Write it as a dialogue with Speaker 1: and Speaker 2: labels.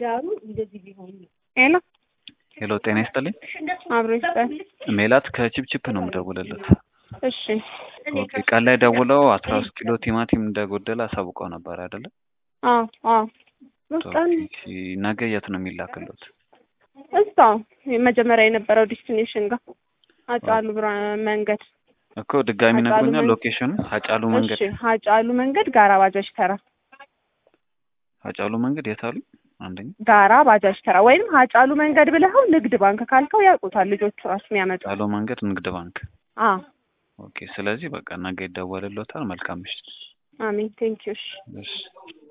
Speaker 1: ትዳሩ እንደዚህ ቢሆን ነው።
Speaker 2: ሄሎ
Speaker 3: ሄሎ ጤና ይስጥልኝ።
Speaker 2: አብሮ ይስጠን።
Speaker 3: ሜላት ከቺፕቺፕ ነው የምደውልለት።
Speaker 2: እሺ
Speaker 3: ኦኬ ቀን ላይ ደውለው አስራ ሶስት ኪሎ ቲማቲም እንደጎደለ አሳውቀው ነበር አይደለ?
Speaker 2: አዎ አዎ በቃን
Speaker 3: ኦኬ፣ ነገ የት ነው የሚላክሉት?
Speaker 2: እዛው መጀመሪያ የነበረው ዲስቲኔሽን ጋር አጫሉ ብራ መንገድ
Speaker 3: እኮ ድጋሚ
Speaker 2: ሀጫሉ
Speaker 3: ነግሮኛል።
Speaker 2: መንገድ-
Speaker 3: ሎኬሽኑ ሀጫሉ መንገድ
Speaker 2: እሺ ሀጫሉ መንገድ ጋራ ባጃጅ ተራ
Speaker 3: ሀጫሉ መንገድ የት አሉ? አንደኛ
Speaker 2: ጋራ ባጃጅ ተራ ወይም ሀጫሉ መንገድ ብለኸው ንግድ ባንክ ካልከው ያውቁታል ልጆቹ ራሱ የሚያመጡ
Speaker 3: ሀጫሉ መንገድ ንግድ ባንክ።
Speaker 2: አ
Speaker 3: ኦኬ ስለዚህ በቃ ነገ ይደወልሎታል። መልካም ምሽት።
Speaker 2: አሜን ቴንኪዩ እሺ
Speaker 3: እሺ